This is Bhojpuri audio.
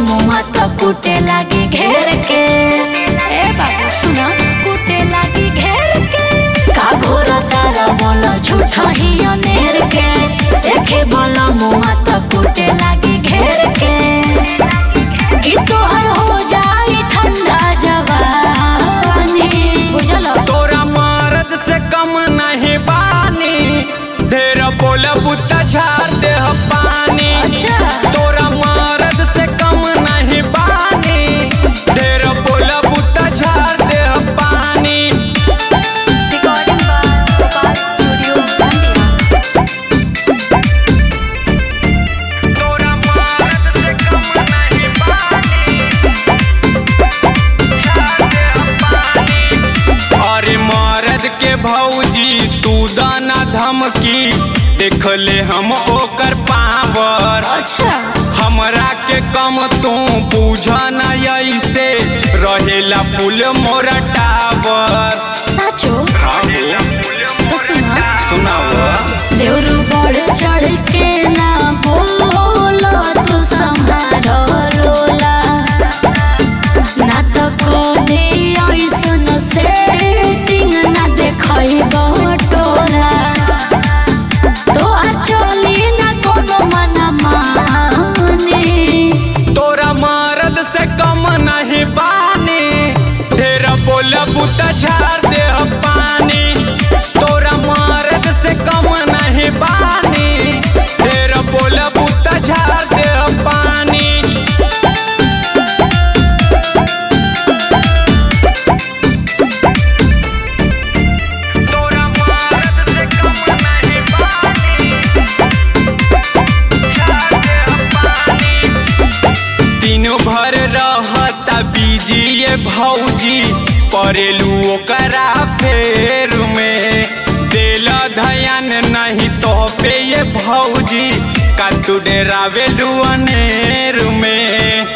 मुआ तो कूटे लागी घेर के ए बाबू सुना कूटे लागी घेर के का घोर तारा बोलो झूठा ही अनेर के देखे बोलो मुआ तो कूटे लागी घेर के कि तोहर हो जाई ठंडा जवानी बुझलो तोरा मर्द से कम नहीं बानी ढेर बोलब त झाड़ दे पानी अच्छा तोरा मर्द से कम नहीं बानी ढेर बोलब त झाड़ दे पानी रिकॉर्डिंग बाय गोपाल स्टूडियो बंदिया तोरा मर्द से कम नहीं बानी अरे मर्द के भौजी तू दाना धमकी देख ले हम ओकर पावर अच्छा हमरा के कम तू बुझ न ऐसे रहेला फूल मोरा टावर साचो तो सुना सुनाव देवरू बढ़ चढ़ के ना बोलो तू संहारो लोला ना तो को दे ऐसन सेटिंग ना देखई बटोला तो चली ना कोनो मना माने तोरा मर्द से कम नहीं बानी ढेर बोलब त झाड़ दे पानी तोरा मर्द से कम नहीं बानी ढेर बोलब त झाड़ दे पानी तोरा मर्द से कम नहीं दिनो भर रहता बीजी ये भौजी परेलू ओकरा फेर में दिल धयान नहीं तो पे ये भौजी का तू डेरावेलू अनेर में